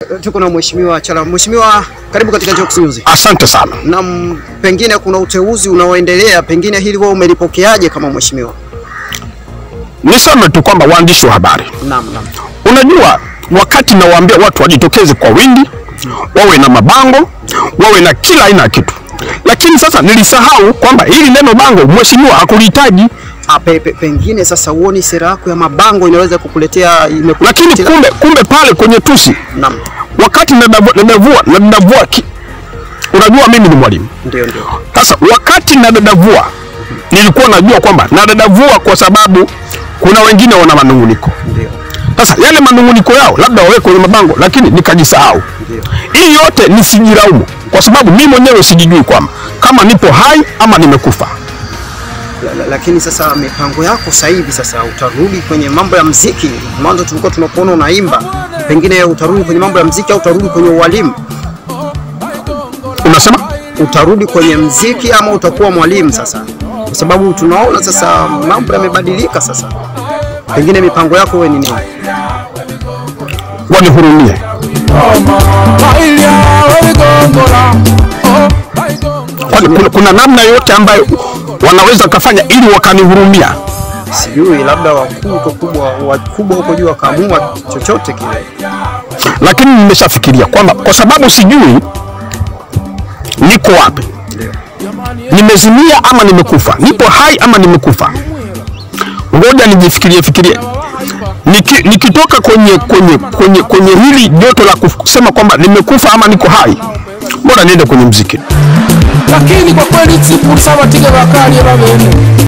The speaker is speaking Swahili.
Tuko na mheshimiwa Chala. Mheshimiwa, karibu katika Jokes News. Asante sana. Na m- pengine kuna uteuzi unaoendelea, pengine hili wewe umelipokeaje kama mheshimiwa? Niseme tu kwamba waandishi wa habari, Naam, naam. unajua wakati nawaambia watu wajitokeze kwa wingi, wawe na mabango, wawe na kila aina ya kitu, lakini sasa nilisahau kwamba hili neno bango mheshimiwa hakulihitaji, Ah, pe, pe, pengine sasa uoni sera yako ya mabango inaweza kukuletea imekuletea lakini kumbe kumbe pale kwenye tusi Naam. wakati nadavua nadavua nadavua ki... unajua mimi ni mwalimu Ndio, ndio. Sasa wakati nadadavua nilikuwa najua kwamba nadadavua kwa sababu kuna wengine wana manunguniko. Ndio. Sasa yale manunguniko yao labda waweke kwenye mabango, lakini nikajisahau. Ndio. Hii yote nisijilaumu, kwa sababu mimi mwenyewe sijijui kwamba kama nipo hai ama nimekufa. La, la, lakini sasa mipango yako sasa hivi sasa utarudi kwenye mambo ya mziki. Mwanzo tulikuwa tunakuona unaimba, pengine utarudi kwenye mambo ya mziki au utarudi kwenye ualimu? Unasema Utarudi kwenye mziki ama utakuwa mwalimu sasa? Kwa sababu tunaona sasa mambo yamebadilika sasa, pengine mipango yako wewe ni nini? wanihurumie. Kwani kuna, kuna namna yote ambayo wanaweza kafanya ili wakanihurumia? Sijui, labda wakuu huko kubwa wakubwa huko juu wakaamua chochote kile. lakini nimeshafikiria kwamba kwa sababu sijui niko wapi, nimezimia ama nimekufa, nipo hai ama nimekufa, ngoja nijifikirie fikirie. Niki, nikitoka kwenye, kwenye, kwenye, kwenye hili joto la kusema kwamba nimekufa ama niko hai, bora niende kwenye mziki. lakini kwa kweli tsiku sabatige bakalie babene